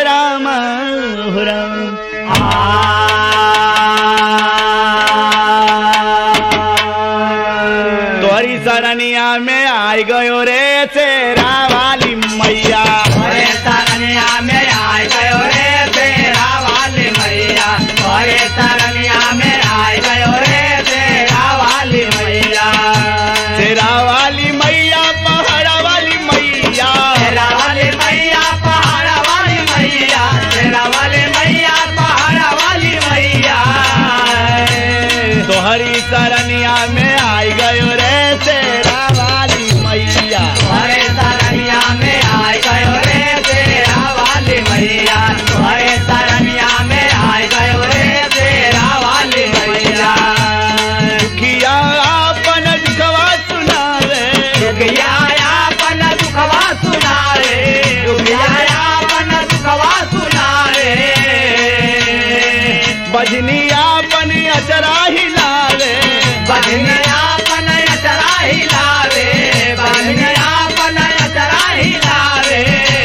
राम हो राम तोरी सरनिया में आई गयो रे तेरा वाली मैया अरे तरनिया में आए गयो रे तेरा वाली मैया अरे तरनिया में आए गयो रे तेरा वाली मैया तेरा वाली मैया पहाड़ा वाली मैया तेरा वाली मैया पहाड़ा वाली मैया तेरा वाली मैया पहाड़ा वाली मैया तोहरी सरनिया में आई गयो रे तेरा वाली मैया अरे तरनिया में आए गयो रे तेरा वाली मैया अरे तरनिया में आए गयो रे तेरा वाली मैया दुखिया अपन दुखवा सुनावे दुखियाया पन दुखवा सुनारे दुखियाया पन दुखवा सुनारे बजनिया अपन अचरा हिलावे बजनिया पन अचरा हिलावे बजनिया पन अचरा हिलावे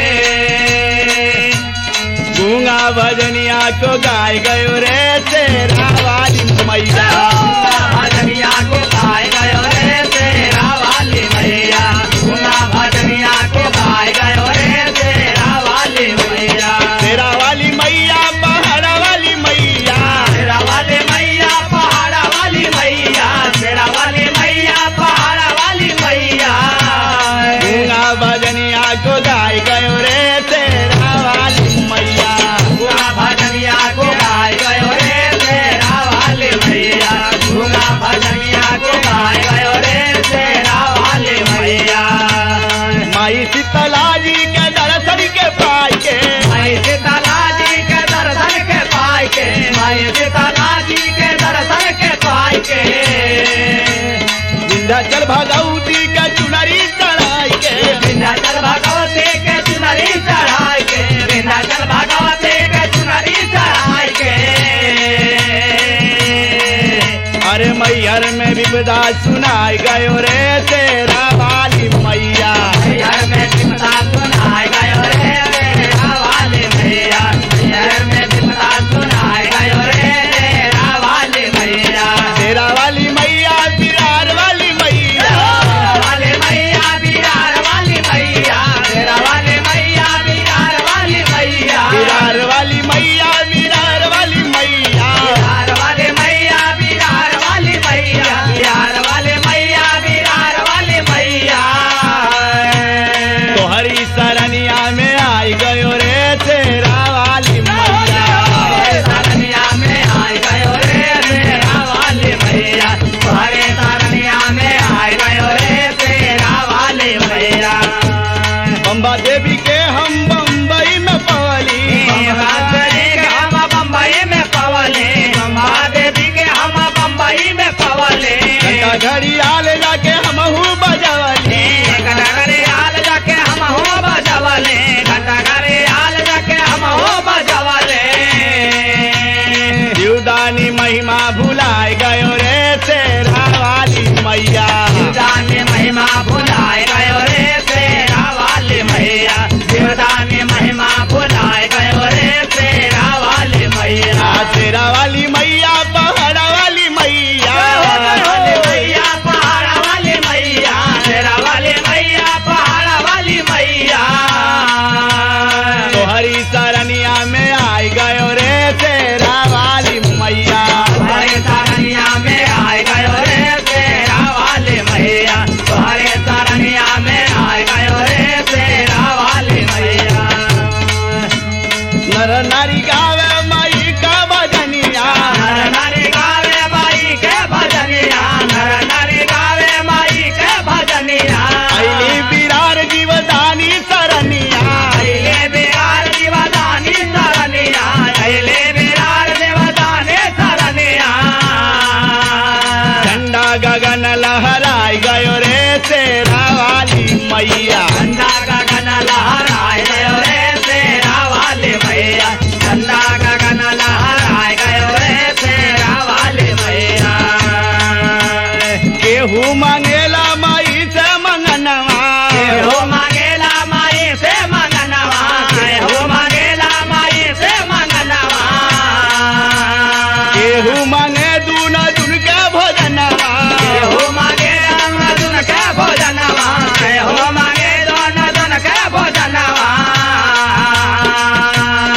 गूंगा भजनिया को गाय गयो रे तेरा वाली मैया भजनिया को गाय गयो रे तेरा वाली मैया गुना भजनिया को गाय गयो रे तेरा वाली मैया तेरा वाली मैया पहाड़ा वाली मैया तेरा वाले मैया पहाड़ा वाली मैया तेरा वाले मैया पहाड़ा वाली मैया गूंगा भजनिया को गाय गयो रे तेरा वाली मैया गुना भजनिया को गाय गयो रे तेरा वाले मैया गुना भजनिया को गाय गयो रे तेरा वाले मैया माई शीतला जी के दर्शन के पाई के मैं सीताला जी के दर्शन के पाई के मैं सीताला जी के दर्शन के पाई के विंध्याचल भगवती के चुनरी चढ़ाई के विंध्याचल भगवती के चुनरी चढ़ाई के विंध्याचल भगवती के चुनरी चढ़ाई के अरे मैहर में विपदा सुनाई गयो रे तेरा वाली मैया घर में विपदा सुनाए गयो रे तेरा वाले मैया घर में विपदा सुनाए गयो रे तेरा वाले मैया तेरा वाली मैया बिरार वाली मैया तेरा वाले मैया बिरार वाली मैया तेरा वाले मैया बिरार वाली मैया बिरार वाली मैया बिरार वाली मैया बिहार वाले मैया बिहार वाली मैया बिहार वाले मैया बिहार वाली मैया तोहरी सरनिया में आई गयो रे तेरा वाली मैया तारनिया में आए गयो रे तेरा वाले मैया तुम्हारे तारनिया में आए गयो रे तेरा वाले मैया बम्बा देवी के हम बम्बई में पवली देवी के हम बम्बई में पवले बम्बा देवी के हम बम्बई में पवले घंटा घड़ी आल जाके हमहू बजवली घंटा घरे आल जाके हम हो बजवले घंटा घरे आल जाके हम हो बजवले जीवदानी महिमा भुलाए गयो रे तेरा वाली मैया जीवदानी महिमा भुलाए गयो रे तेरा वाले मैया जीवदानी महिमा भुलाए गयो रे तेरा वाले मैया आ तेरा वाली मैया पहाड़ा वाली मैया वाले मैया पहाड़ा वाली मैया तेरा वाले मैया पहाड़ा वाली मैया तोहरी सरनिया में आई गयो रे तेरा वाली मैया तुम्हारे तारनिया में आए गयो रे तेरा वाले मैया तुम्हारे तारनिया में आए गयो रे तेरा वाले मैया नर नारी गावे माई का भजनिया नर नारी गावे माई के भजनिया नर नारी गावे माई के भजनिया अली बिरार जीवदानी सरनिया अइले बिहार जीवदानी सरनिया अइले बिहार देवदाने सरनिया झंडा गगन लहराई गयो रे तेरा वाली मैया झंडा गगन लहराए गयो रे तेरा वाले भैया झंडा गगन लहराए गयो रे तेरा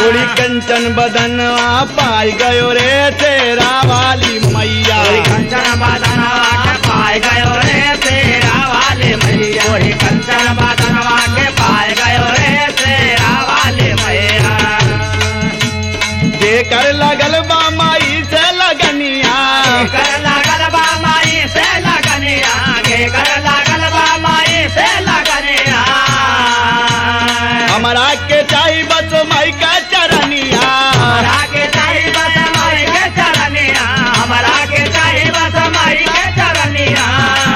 गोरी कंचन बदनवा पाई गयो रे तेरा वाली मैया गोरी कंचन बदनवा के पाए गयो रे तेरा वाले मैया गोरी कंचन बदनवा के पाए गयो रे तेरा वाले मैया जेकर लगल बा माई से लगनिया कर लागल बा माई से लगनिया के कर लागल बा माई से लगनिया हमारा के चाही बस माई का चरनिया हमरा के चाही बस माई के चरनिया हमरा के चाही बस माई के चरनिया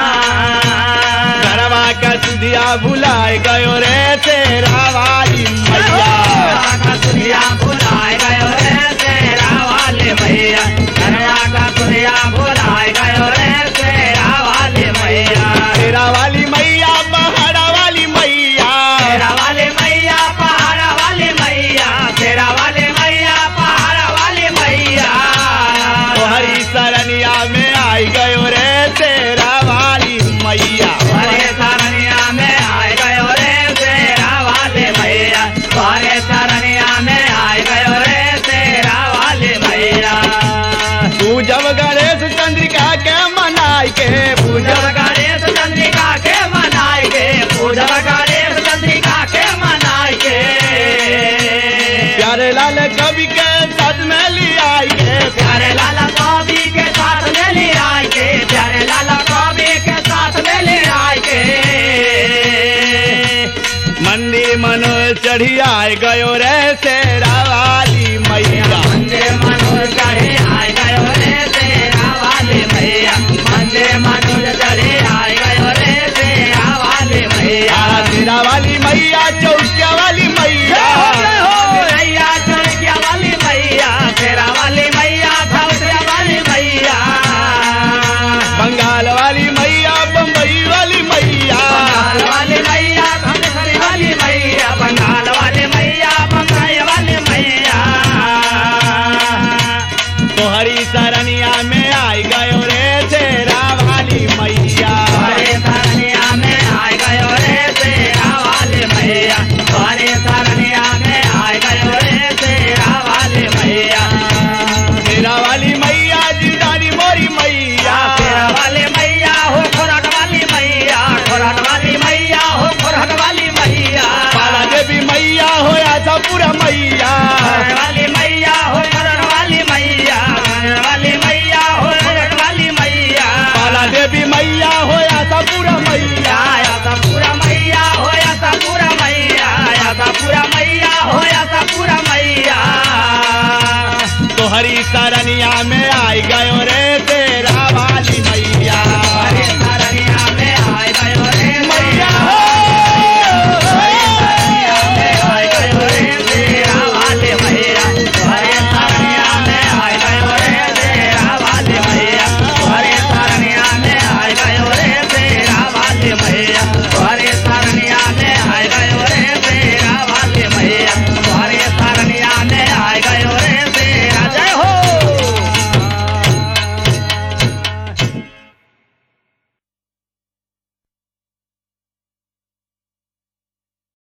घरवा का सुधिया भुलाए गयो रे तेरा वाली मैया का दुनिया भुलाए गयो रे तेरा वाले मैया घरवा का दुनिया भुलाए गयो रे तेरा वाले मैया तेरा वाली मैया पहाड़ा वाली मैया तेरा वाले मैया पहाड़ वाले मैया तेरा वाले मैया पहाड़ वाले मैया तोहरी सरनिया में आई गयो रे तेरा वाली मैया हरे सरनिया में आए गयो रे तेरा वाले मैया हरे सरनिया में आए गयो रे तेरा वाले मैया तू जब गणेश चंद्रिका के मनाई के पूजा पूजब गणेश चंद्रिका के मनाए के पूजब गणेश चंद्रिका के मनाए के प्यारे लाल कवि के सद में लियाई के प्यारे लाला कवि के साथ में ले आए के प्यारे लाला कवि के साथ में ले आए के मंदिर मनो चढ़ी आए गयो रे तेरा वाली मैया मंदे मनोज चढ़े आए गयो रे तेरा वाले भैया मंदे मनोज चढ़े आए गयो रे तेरा वाले भैया आ, तेरा वाली मैया चौकिया वाली मैया भैया चढ़किया वाली भैया तेरा वाली मैया धौतिया वाली भैया बंगाल वाली मैया बम्बई वाली मैया बंगाल वाली मैया धनेश्वरी वाली मैया बंगाल वाली मैया बंगाई वाली मैया तोहरी सरनिया में आई गयो रे तेरा वाली मैया हरे सरनिया में आए गयो रे तेरा वाले भैया हरे सरनिया में आए गयो रे तेरा वाले भैया तेरा वाली मैया जीदानी मोरी मैया तेरा वाले मैया हो खोरट वाली मैया खोरट वाली मैया हो खोरट वाली मैया बाला देवी मैया होया था पूरा मैया खोरट वाली मैया हो खोरट वाली मैया खोरट वाली मैया हो खोरट वाली मैया बाला देवी मैया होया था पूरा मैया आया था पूरा मैया होया था पूरा मैया आया था पूरा मैया होया था पूरा मैया तोहरी सर